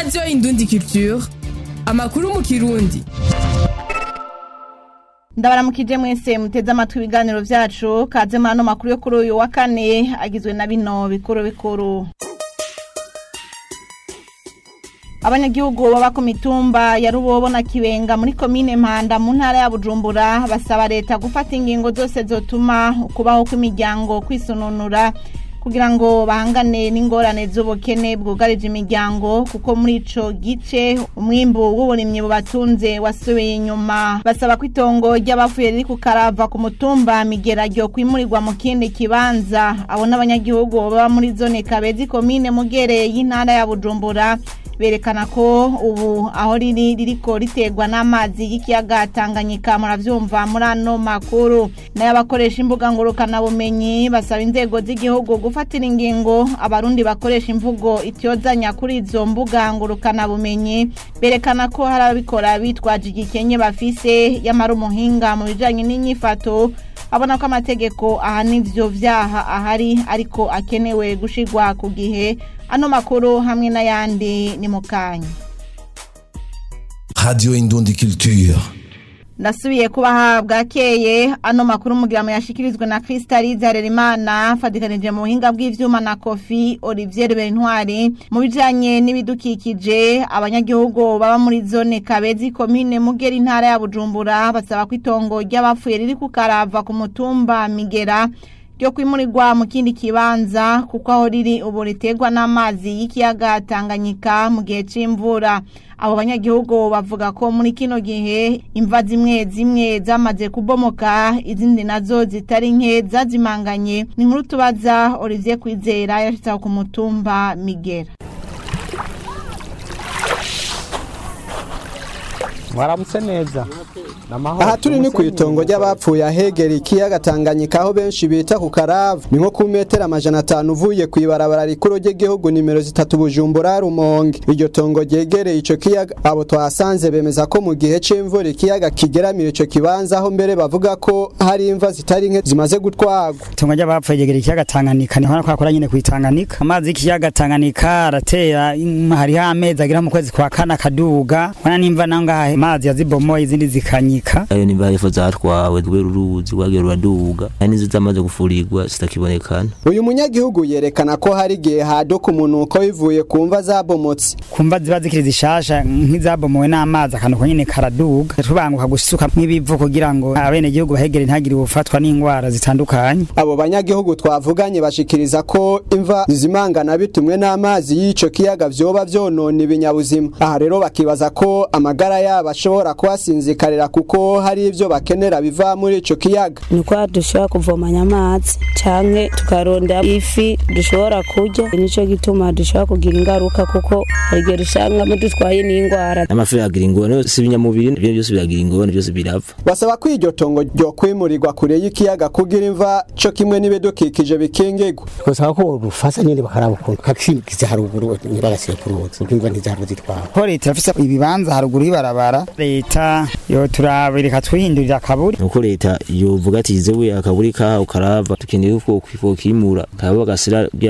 radiyo indundi culture amakuru mu kirundi ndabaramukije mwese muteze amatwi ibiganiro vyacu kaze muri ano makuru yo kuri uyu wa kane agizwe na bino bikuru bikuru abanyagihugu baba ku mitumba ya rubobo na kibenga muri komine mpanda mu ntara ya bujumbura basaba leta gufata ingingo zose zotuma ukubaho kw'imiryango kwisununura kugira ngo bahangane n'ingorane z'ubukene bwugarije imiryango kuko muri ico gice umwimbu w'uburimyi bubatunze wasubiye inyuma basaba ko itongo ry'abapfuye riri ku karava ku mutumba migera ryo kwimurirwa mu kindi kibanza abo n'abanyagihugu baba muri zone kabezi komine mugere y'intara ya bujumbura berekana ko ubu aho riri ririko riterwa n'amazi y'ikiyaga Tanganyika muravyumva muri ano makuru nayo abakoresha imbuga ngurukana bumenyi basaba inzego z'igihugu gufatira ingingo abarundi bakoresha imvugo ityozanya kuri izo mbuga ngurukana bumenyi berekana ko hari ababikora bitwaje igikenye bafise yamara umuhinga mu bijanye n'inyifato abona ko amategeko ahana ivyo vyaha ahari ariko akenewe gushirwa ku gihe ano makuru hamwe n'ayandi ni mu kanya Radio Indundi Culture. ndasubiye kubaha bwakeye ano makuru mugira yashikirizwe na Crystalise Harerimana fadikanije mu buhinga bw'ivyuma na Kofi Olivier Bentwari mu bijanye n'ibidukikije abanyagihugu baba muri zone Kabezi komine Mugera intara ya Bujumbura basaba ko itongo ry'abapfuye riri ku Karava ku mutumba Migera ryo kwimurirwa mu kindi kibanza kuko aho riri ubu riterwa n'amazi y'ikiyaga Tanganyika mu gihe c'imvura abo banyagihugu bavuga ko muri kino gihe imva zimwe zimwe zamaze kubomoka izindi nazo zitari nke zazimanganye ni nkuru tubaza Olivier Kwizera yashitse ku mutumba Migera mwaramutse neza aha turi ni ku itongo ry'abapfuye ahegera ikiyaga Tanganyika aho benshi bita ku Karavu ni nko ku metero amajana atanu uvuye ku ibarabara rikuru ry'igihugu nimero zitatu Bujumbura Rumonge iryo tongo ryegereye ico kiyaga abo twasanze bemeza ko mu gihe c'imvura ikiyaga kigeramira ico kibanza aho mbere bavuga ko hari imva zitari nke zimaze gutwagwa itongo ry'abapfuye ryegera ikiyaga Tanganyika niho na kwakora nyine kwitanganika amazi y'ikiyaga Tanganyika aratera hariho amezi agira mu kwezi kwa kane akaduga wana nimva nangahe amazi yazibomoye izindi zikanyika ayo nimba hariho zatwawe rwe ruruzi rwagiye ruraduga hari n'izo zamaze gufurirwa zitakibonekana uyu munyagihugu yerekana ko hari igihe haduka umunuko bivuye ku mva zabomotse kumva ziba zikiri zishasha nk'izabomowe n'amazi akantu nyine karaduga tubanguka gusuka nk'ibivu kugira ngo abenegihugu bahegere ntagire ubufatwa n'indwara zitandukanye abo banyagihugu twavuganye bashikiriza ko imva zizimangana bitumwe n'amazi y'ico kiyaga vyoba vyonona ibinyabuzima aha rero bakibaza ko amagara yabo ashobora kuhasinzikarira kuko hari ivyo bakenera biva muri ico kiyaga nuko dushobora kuvomanya amazi canke tukarondera ifi dushobora kurya nico gituma dushobora kugira ingaruka kuko harigero usangamo dutwaye n'indwara amafi yagira ingorane si ibinyamubiri ibyo byose biragira ingorane byose birapfa basaba ko iryo tongo ryo kwimurirwa kure y'ikiyaga kugira imva co kimwe n'ibidukikije bikingirwa twasaba ko rufasa nyene bakaraba ukuntu kakishikiza haruguru ntibagasire ku ruzi kuko imva ntizahava zitwara ko leta irafise ibibanza haruguru y'ibarabara leta yo turabireka twihindurira akaburi nuko leta yovuga ati zewe akaburi kaha ukarava tukeneye ko kwimura kaba bagasira